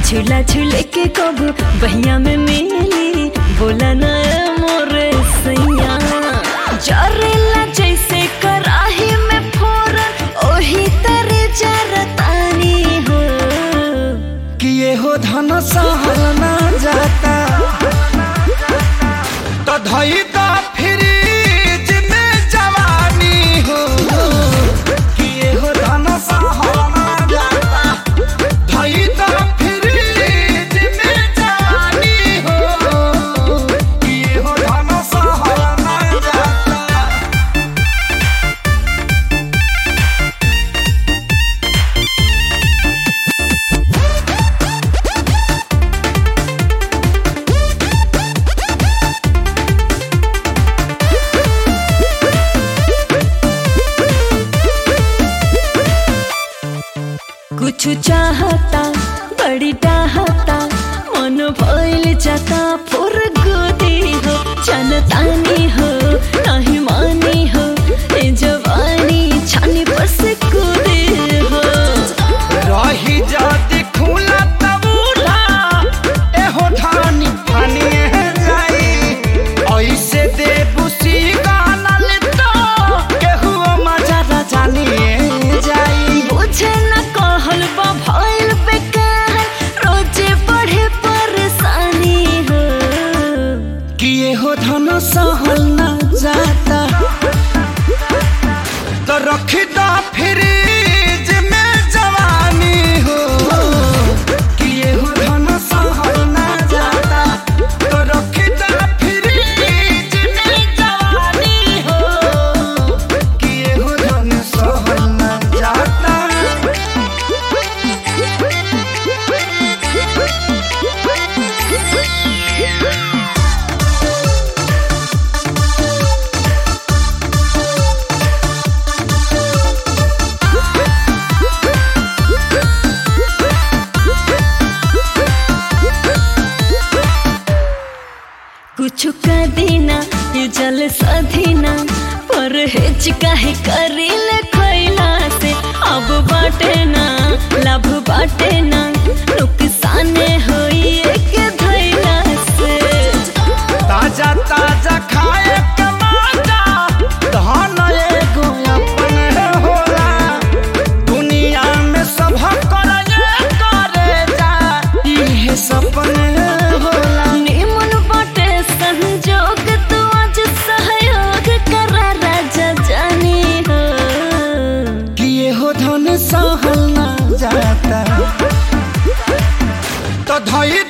झूला झूले के कब बहिया में मिली बोला ना मोरे सैया जरेला जैसे कराही में फोरन ओही तरे जरतानी हो कि ये हो धन सहल ना जाता तो धई दा फ्रिज में जवानी हो कि ये हो धन सहल ना जाता धई दा फ्रिज में जवानी हो कि ये हो धन सहल ना जाता कुछ चाहता बड़ी चाहता मन भइल जाता फुर गोदी हो जनतानी हो नहीं मानी हो ए जवानी छानी पर से कूदे हो रही जाति खुला तबूला एहो धानी फानी जाई ऐसे दे बुसी गानल तो केहू मजा न जानिए जाई बुझे न कहल बा भइल बेकार रोजे बढ़े परेशानी हो कि एहो धन सहल न जाता तो रखी दा फ्रिज में जवानी हो कि एहो धन सहल न जाता तो रखी दा फ्रिज में जवानी हो कि एहो धन सहल न जाता कुछ का देना ये जल सधीना पर हिच काहे करीले खैला से अब बाटे ना लाभ बाटे ना नुकसान होई एक धैला से ताजा ताजा खाए के मजा धन एगो अपन होला दुनिया में सब करे करे जा इहे सपन होला निमन बाटे संजोग तू आज सहयोग कर राजा जानी हो कि ये हो धन सहल ना जाता तो धई